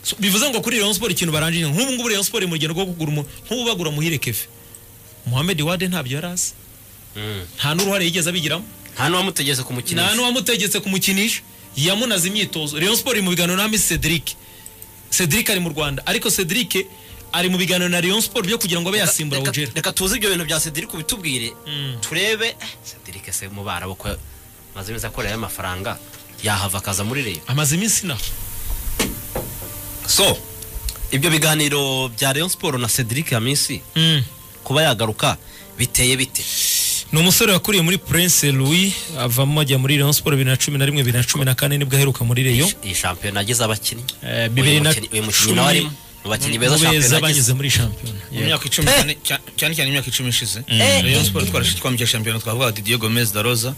So, bivuze ngo kuri Rayon Sport ikintu barangije nk'ubu ngubu Rayon Sport mu rugendo rwo kugura umuntu nk'ubu bagura muhire Kefe Mohamed Wade ntabyo yari azi nta n'uruhare yigeze abigiramo nta n'uwamutegetse kumukinisha nta n'uwamutegetse kumukinisha yamunaze imyitozo Rayon Sport iri mu biganiro na Miss Cedric Cedric ari mu Rwanda ariko Cedric ari mu biganiro na Rayon Sport byo kugira ngo abe yasimbura Reka- Ugera reka tuzi ibyo bintu bya cedric bitubwire Mm. turebe cedric se mu barabo ko maze iminsi akorera amafaranga yahava akaza muri reyo amaze iminsi inaha so ibyo biganiro bya reyo siporo na cedric ya minsi kuba yagaruka biteye bite ni umusore wakuriye muri Prince Louis avamo ajya muri Rayon Sport bibiri na cumi na rimwe bibiri na cumi na kane nibwo aheruka muri Rayon iyi shampiyona agize abakinnyi Eh, Uyu bibiri na mukinnyi- uyu mukinnyi cumi- nawe arimo mu bakinnyi beza mu beza shampiyona agize banyuze muri shampiyona mu myaka icumi cyane cyane- cyane cyane imyaka icumi ishize Eh, Rayon Sport twarashe twamukira shampiyona twavuga ati Diego Gomez da Rosa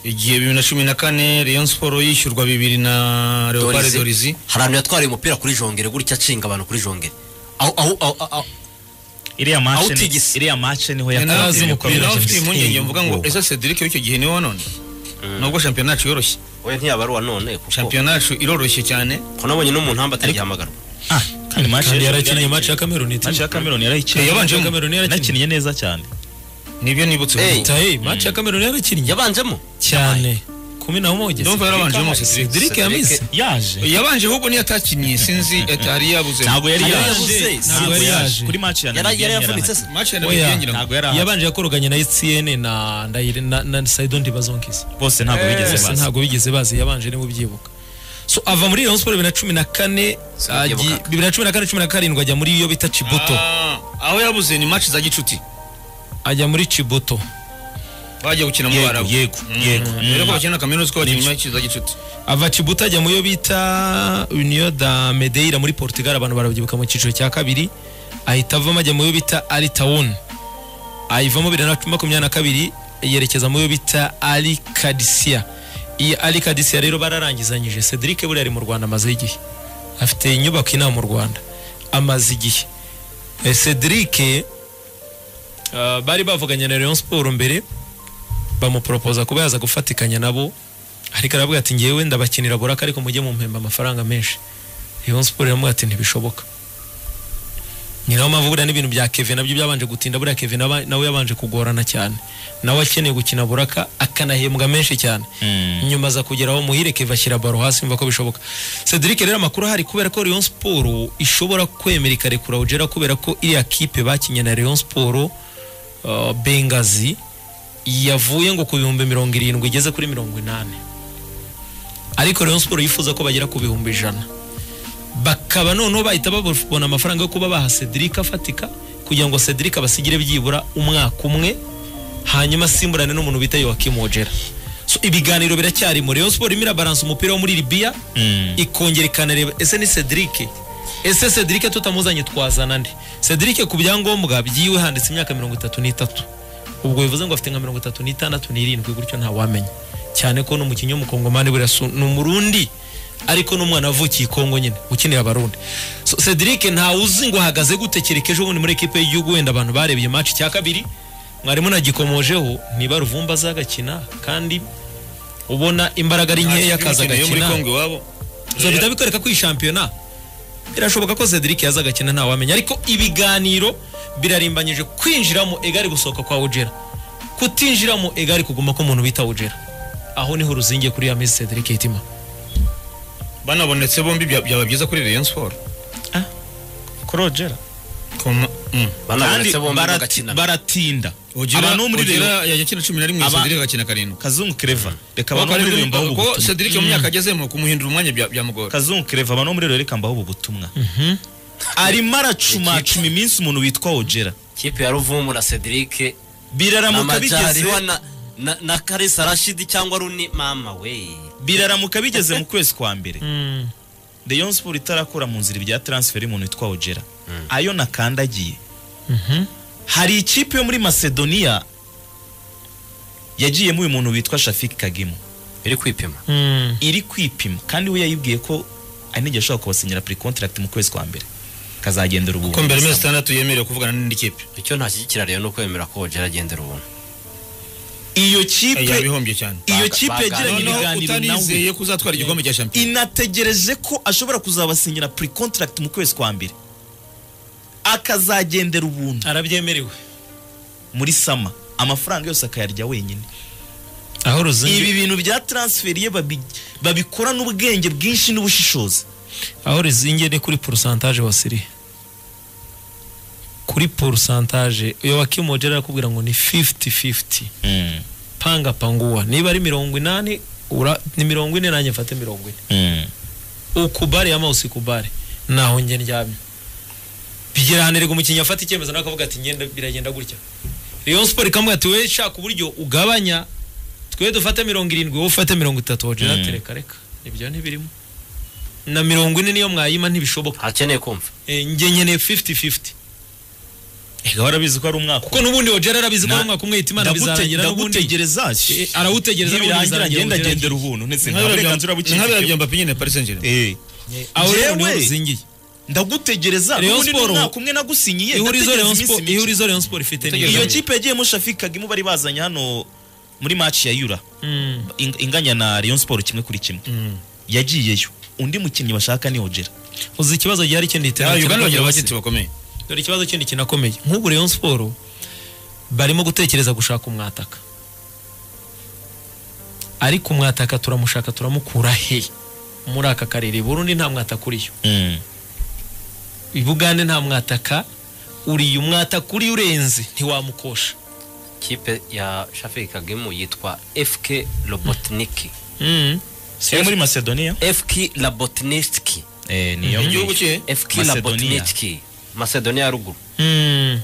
igihe bibiri na cumi na kane Rayon Sport yishyurwa bibiri na Leopard Dorizi. Dorizi hari abantu yatwariye umupira kuri jongere gutya acinga abantu kuri jongere aho aho aho aho iriya mace ni- Awutigisi. iriya mace niho Eh, nawe azi yatangiye umupira nawe ufite impungenge mvuga ngo Wowe. ese Cedric w'icyo gihe niwe wanone nubwo shampiyona yacu yoroshye we ntiyabaruwa none kuko shampiyona yacu iroroshye cyane ko nabonye n'umuntamba atarigihamagara ah kandi mace kandi y'ejo yarakinnye yari- match ya Cameroon iti mace ya Cameroon yarayikinnye Eh, yabanjemo. Cameroon yarakinnye. yarakinnye neza cyane nibyo nibutse Hey. ubu. hey match ya Cameroon yarakinnye yabanjemo cyane kumi na moja ndumva yarabanjemo Cedric Cedric yamize yaje yabanje ahubwo niyo atakinnye sinzi atari yabuze ntabwo yari Yari yaje yabuze. ntabwo yari yaje kuri mace ya yari yari Namibia yavunitse se yarahari. match ya Oya. Namibia ngira ngo ntabwo yari ahari. yabanje yakoroganye na ETN na Ndayire na, na Saidon Dibazonkis bose ntabwo bigeze bose baza ntabwo bigeze bazi yabanje niwe ubyibuka so ava muri Rayon Sport bibiri na cumi na kane Sinabyibukaga. agi- bibiri na cumi na kane cumi na karindwi ajya muri iyo bita Chibuto Ah, aho yabuze ni match za gicuti ajya muri Chibuto bagiye gukina mu Yego, barabu yego, yego. rero ko Mm. bakina na kaminuza ko bakina match za gicuti ava Chibuta ajya mu yo bita Union da Medeira muri Portugal abantu barabyibuka mu cyiciro cya kabiri ahita avamo ajya mu yo bita Ali Town ayivamo bibiri na makumyabiri na kabiri yerekeza mu yo bita Ali Kadisia iyi Ali Kadisia rero bararangizanyije Cedric buriya ari mu Rwanda amaze igihe afite inyubako inaha mu Rwanda amaze igihe Eh, Cedric eh, bari bavuganye na Rayon Sport mbere bamuporopoza kuba yaza gufatikanya nabo ariko aravuga ati ngewe ndabakinira buraka ariko mujye mumpemba amafaranga menshi Rayon Sport iramubwira ati ntibishoboka ni nayo mpamvu buriya n'ibintu bya Kevin nabyo byabanje gutinda buriya Kevin aba- nawe yabanje kugorana cyane nawe akeneye gukina buraka akanahembwa menshi cyane Mm. nyuma aza kugera aho muhire Kevin ashyira baro hasi yumva ko bishoboka Cedric rero amakuru ahari kubera ko Rayon Sport ishobora kwemera ikarekura Ugera kubera ko iriya kipe bakinye na Rayon Sport uh, Bengazi yavuye ngo ku bihumbi mirongo irindwi igeze kuri mirongo inani ariko Rayon Sport yifuza ko bagera ku bihumbi ijana bakaba noneho bahita babona amafaranga yo kuba baha Cedric afatika kugira ngo Cedric abasigire byibura umwaka umwe hanyuma asimburane n'umuntu bita Joachim Ojera so ibiganiro biracyarimo Rayon Sport imira balance umupira wo muri Libya Mm. ikongera ikanareba ese ni Cedric ese Cedric tutamuzanye twazana nde Cedric ku byangombwa byiwe handitse imyaka mirongo itatu n'itatu ubwo bivuze ngo afite nka mirongo itatu n'itandatu n'irindwi gutyo ntawamenya cyane ko n'umukinnyi w'umukongomani buriya si- ni umurundi ariko n'umwana wavukiye i kongo nyine ukeneye abarundi so, cedric ntawe uzi ngo ahagaze gute kereka ejo bundi muri ekipe y'igihugu wenda abantu barebye match cya kabiri mwarimu nagikomojeho niba ruvumba azagakina kandi ubona imbaraga ari nkeya akaza Imikino yo muri agakina Kongo iwabo so bihita bikwereka ko iyi shampiyona birashoboka ko Cedric yaza agakina ntawamenya ariko ibiganiro birarimbanyije kwinjiramo egari gusohoka kwa Ugera kutinjiramo egari kuguma ko umuntu bita Ugera aho niho uruzingiye kuri ya Messi Cedric Hitima banabonetse bombi bya- byaba byiza kuri Rayon Sport kurogera Koma- mm. banabonetse bombi barati- bagakina baratinda Ugera- abantu bo muri Ugera reyo yakina cumi na rimwe Aba- Cedric agakina karindwi kazungu kereva reka abantu bo muri reyo mbaho ubu kuko butumwa Cedric mu myaka agezemo kumuhindura umwanya bya- byamugora kazungu kereva abantu bo muri reyo reka mbaho ubu butumwa arimo aracumacuma iminsi umuntu witwa ojera kipe ya ruvumu na cedric biraramuka bigeze amajyariho na, na, na karisa rashidi cyangwa runi mama we biraramuka bigeze mu kwezi kwa mbere Rayon Sport itarakura mu nzira ibya transfer y'umuntu witwa Ojera ayo nakandagiye hari ikipe yo muri Macedonia yagiyemo uyu muntu witwa Shafik Kagimu biri kwipima iri kwipima kandi we yayibwiye ko ari n'igihe ashobora kubasinyira pre contract mu kwezi kwa mbere kazagendera ubu ko mbere mezi itandatu yemerewe kuvugana n'indi kipe icyo ntashyigikira rero ni ukwemera ko ojera agendera ubuntu iyo kipe yabihombye cyane iyo kipe baga- yagiranye noneho ibiganiro nawe utanizeye ko uzatwara igikombe cya shampiyona inategereje ko ashobora kuzabasinyira pre contract mu kwezi kwa mbere akazagendera ubuntu arabyemerewe muri sama amafaranga yose akayarya wenyine aho ruzingi ibi bintu bya transferi ye babi- babikora n'ubwenge bwinshi n'ubushishozi aho ruzingi ni kuri porosantaje wasiriye kuri porosantaje iyo wakimogera arakubwira ngo ni 50-50 panga panguwa niba ari mirongo inani ura- ni mirongo ine nanjye mfate mirongo ine ukubare ama usikubare naho njye ndyamye bigeranirwa umukinnyi afata icyemezo nawe akavuga ati ngenda biragenda gutya Rayon Sport ikamubwira ati wowe shaka uburyo ugabanya twe dufate mirongo irindwi wowe ufate mirongo itatu wogera Mm. ati reka reka ibyo ntibirimo na mirongo ine niyo mwayima ntibishoboka akeneye kumva e, njye nkeneye 50-50 ega warabizi ko ari umwaka kuko n'ubundi wogera arabizi ko Na- ari umwaka umwe yita imana Ndagute- bizarangira n'ubundi ndagutegereza Eh, arawutegereza n'ubundi nibirangira bizarangira ngenda ubugereranye. agendera ubuntu ndetse nta burenganzira nkabera bukiri bya mbapi nyine paris saint germain Eh, aho rero Jewe- niho ruzingiye ndagutegereza Rayon n'ubundi ni Sport- umwaka umwe nagusinyiye ihurizo ndategereza Rayon iminsi Sport- mike. ihurizo Rayon Sport ifite ni iyo iri. kipe yagiyemo shafi kagimu bari bazanye hano muri match ya yura Mm, ing- inganya na Rayon Sport kimwe kuri kimwe mm. yagiyeyo undi mukinnyi bashaka ni Ojera uzi ikibazo gihari kindi Ah, iterambere uganda bagira cy'abagabo abashyitsi bakomeye dore ikibazo kindi kinakomeye nk'ubu Rayon Sport barimo gutekereza gushaka umwataka ariko umwataka turamushaka turamukura he muri aka karere Burundi nta mwataka uriyo i Bugande nta mwataka uriyo umwataka uriyo urenze ntiwamukosha kipe ya shafiki kagemu yitwa fk robotniki mm. siyo muri Macedonia fk robotniki eh niyo igihugu cye fk Macedonia. robotniki macedonia ya ruguru Mm.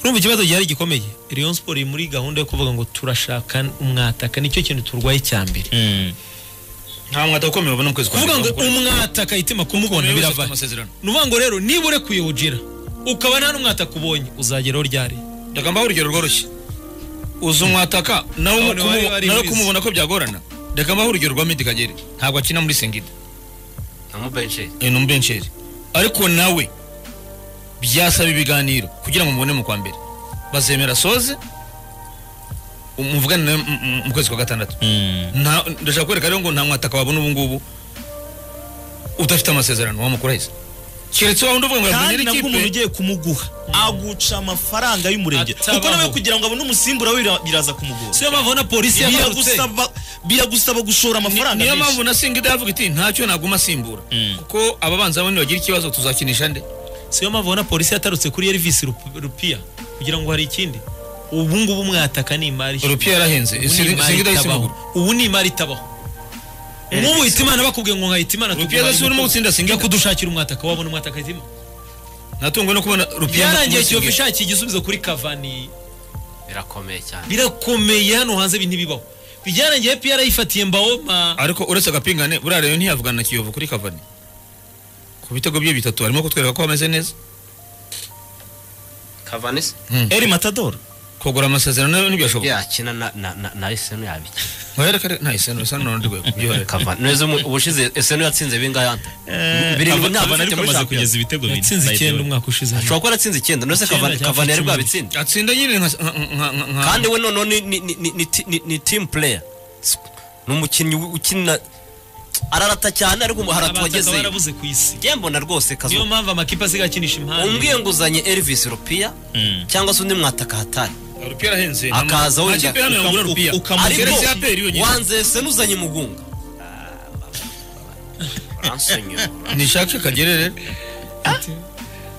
urumva ikibazo gihari gikomeye Rayon Sport iri muri gahunda yo kuvuga ngo turashaka umwataka nicyo kintu turwaye cya mbere Mm. nta mwata ukomeye babona mu kwezi kuvuga ngo Kuko umwataka itima kumubona umuntu wese afite birava amasezerano ni ukuvuga ngo rero niba urekuye ujira ukaba nta n'umwataka ubonye uzageraho ryari reka mbaho urugero rworoshye uzi umwataka nawe None umu- wari- kumu- wari nawe wize. kumubona ko byagorana reka mbaho urugero rwa medi kagere ntabwo akina muri sengida na mubensheri ni umubensheri ariko nawe byasaba ibiganiro kugira ngo mubone mu kwa mbere bazemera soze muvugane nawe mu- mu- mu kwezi kwa gatandatu Mm. Nta- ndashaka kwereka rero ngo nta mwataka wabona ubu ngubu udafite amasezerano wamukurahise keretse wa wundi uvuga ngo kandi yamenyera nabwo umuntu ikipe ugiye kumuguha aguca amafaranga y'umurenge Atabaho. kuko nawe kugira ngo abone umusimbura we bira- biraza kumugora siyo mpamvu na polisi yagarutse biragusaba biragusaba gushora amafaranga niyo menshi. mpamvu na singida yavuga iti ntacyo naguma asimbura Mm. kuko ababanza bane bagira ikibazo tuzakinisha nde siyo mpamvu na polisi yatarutse kuri Elvis Rup- Rupia kugira ngo hari ikindi ubu ngubu umwataka ni imari rupiya yarahenze Ubu ni imari singida yahise itabaho. imugura ubu ni imari itabaho nk'ubu hitimana bakubwiye ngo nkahita imana rupiya adasiwe urimo singa gutsinda singida kudushakira umwataka wabona umwataka hitima natunguwe no kubona rupiya byarangiye kiyovu ishakiye igisubizo kuri kavani birakomeye cyane birakomeye hano hanze ibi ntibibaho byarangiye piyara yifatiye mbawoma ariko uretse agapingane buriya rero ntiyavugana na kiyovu kuri kavani ku bitego bye bitatu arimo kutwereka ko ameze neza kavanisi Eri Matador kugura amasezerano nayo ntibyashoboka yakina na na na na esenu yabikina ntiwereka nta isano isano n'urundi rwego byihorera kavani neza umu- ubushize esenu yatsinze bingayante birindwi Kavani- ntabwo afite Kavani ariko muri amaze Champions. kugeza ibitego bine yatsinze by the way. icyenda umwaka ushize ashobora kuba yaratsinze icyenda ndetse Icyenda Kavani- cyangwa kavani yari icumi. bwabitsinze atsinda nyine nka nka- nka- nka- kandi we noneho ni- ni- ni- ni- ni ti- ni- ni timu pureya ni umukinnyi wi- ukina ararata cyane ariko hari abataka atuwagezeyo barabuze ku isi njye mbona rwose niyo kazu mpamvu amakipe asigaye akinisha impande umbwiye ngo uzanye elvis rupiya Mm. cyangwa se undi mwataka hatari rupiya arahenze nta- Akaza wenda- nta kipe hano yagura ukamu- rupiya ukamu- Ariko ariko keretse APR yonyine. wanzese n'uzanye mugunga Uransonyora. nishake kagere rero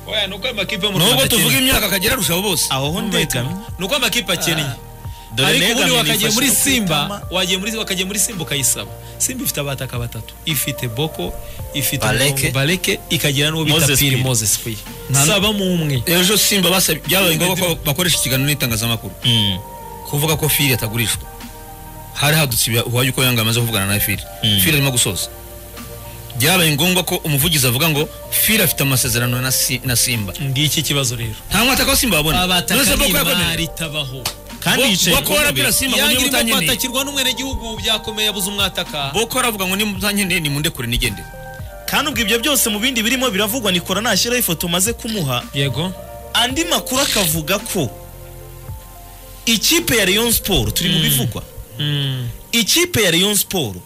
oya nuko amakipe mu nubwo Rwanda tuvuga akennye. imyaka kagera arushaho bose aho ho ndegamye nuko amakipe akennye Dore ariko Negamye ubundi wakagiye nifashe muri no simba kwitama. wagiye muri wakagiye muri simba ukayisaba simba ifite abataka batatu ifite boko ifite Baleke. Mbongo- baleke ikagira n'uwo bita Moses piri Piri. moses piri Nta- saba mu umwe ejo simba basabye byabaye ngombwa ko bakoresha ikiganiro n'itangazamakuru Mm. kuvuga ko fili atagurishwa hari hadutse ibya- uwayo uko yanga amaze kuvugana na fili Mm. fili arimo gusoza byabaye ngombwa ko umuvugizi avuga ngo fili afite amasezerano na Si- na simba ngiki kibazo rero nta mwataka wa simba babona abataka ni boko yakomeje imari itabaho kandi Bo- yicaye Boko ku ntebe. warabwira Simba ngo Iya niba ngirimo utankeneye kwatakirwa n'umwenegihugu byakomeye yabuze umwataka boko aravuga ngo niba utankeneye nimundekure nigendere kandi ubwo ibyo byose mu bindi birimo biravugwa nikora nashyiraho ifoto maze kumuha yego andi makuru akavuga ko ikipe ya Rayon Sport turi mu bivugwa Mm. ikipe ya Rayon Sport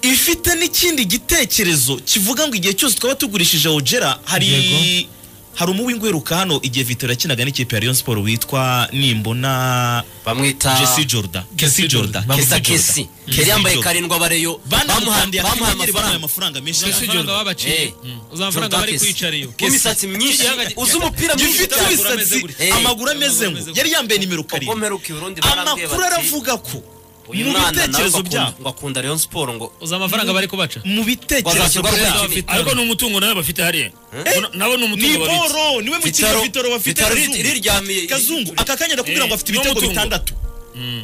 ifite n'ikindi gitekerezo kivuga ngo igihe cyose twaba tugurishije Ojera hari Yego. hari umuwingu wiruka hano igihe Vitor yakinaga n'ikipe ya Rayon Sport witwa nimbona bamwita Jesse Jordan Kesi Jordan kesa Kesi Jordan. kesi Kesi yari yambaye Jordan. karindwa bareyo banamuhandiye bamuha akanyenyeri amafaranga bamuhaye amafaranga menshi Ese Jordan wabaciriye. Eh, Uzi amafaranga bari Jordan Kesi. kwicariye. W'imisatsi myinshi Igihanga- uzi umupira mwinshi gifite Amaguru ameze imisatsi gutya. Eh. amaguru ameze ngo yari yambaye nimero kuko karindwi mperuka i Burundi barambwiye amakuru bati aravuga ko uyu mu mwana nawe bitekerezo bakunda- byabo bakunda Rayon Sport ngo uzi amafaranga bari kubaca mu bitekerezo Bazashyirwa byabo ku Vitaro. ariko ni umutungo nawe bafite hariya Na- nabo ni ni umutungo babitse boro niwe mukinnyi Vitaro- vitoro bafite Vitaro Kazungu. iriryamiye- kazungu aka kanya ndakubwira ngo Eh, afite ibitego n'umutungo. bitandatu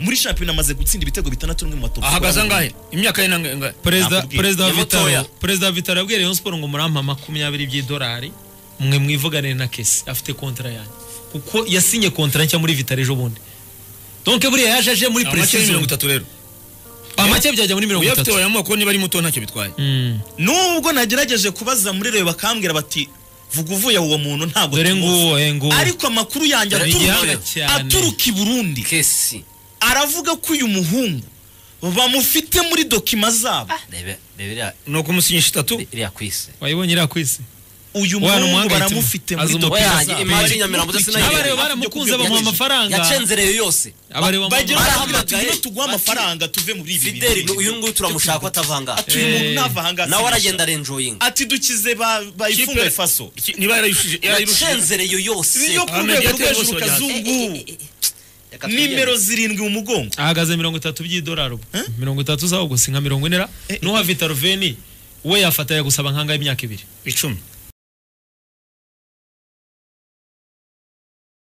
muri shampiyona amaze gutsinda ibitego bitandatu no mu matopu ahagaze angahe imyaka ye nangahe perezida Nakubwiye. perezida wa Yamutoya. vitaro perezida wa vitaro yabwiye rayon sport ngo murampa makumyabiri by'idolari mwe mwivugane na kesi afite kontara yanjye kuko yasinye kontara nshya muri vitaro ejo bundi donke buriya yaje aje muri amace ni mirongo precision itatu rero amake byajya muri mirongo uyafite itatu wayamuha kuko niba ari muto ntacyo bitwaye Mm. nubwo nagerageje kubaza muri rewe bakambwira bati vuga uvuye aho uwo muntu ntabwo dore tumuzi." nguwo eh, nguwo ariko amakuru yanjye Dore aturuka- igihanga cyane. aturuka i burundi kesi aravuga ko uyu muhungu bamufite muri dokima zabo rebe rebe iriya- ni ukumusinyisha itatu iriya kwisi wayibonye iriya kwisi uyu Wa, muhungu numuhangayitse. baramufite muri Azi dokima umupira Oya, imari bari Nyamirambo ndetse na kumukina. Nyamirambo. abareba baramukunze bamuha amafaranga yacenzereye yose abareba bagira bamuha- baravuga ati Barahamagaye. ngwino tugure amafaranga tuve muri ibi fideli bintu." uyu nguyu turamushaka ko atavanga ati uyu muntu Eh, ntava ahangaha nawe sinisha. aragenda arenjoyinga ati dukize ba- bayifunga faso Ki- niba yarayushije yarayushije yacenzereye yose yo ku Ah, rwego mediateur rwo hejuru bose bajyana. kazungu Reka twigende. nimero zirindwi mu mugongo ahagaze mirongo itatu by'idolari ubu mirongo itatu zawo gusa nka mirongo ine ra n'uha vitaro veni we yafataya gusaba nkangahe imyaka ibiri icumi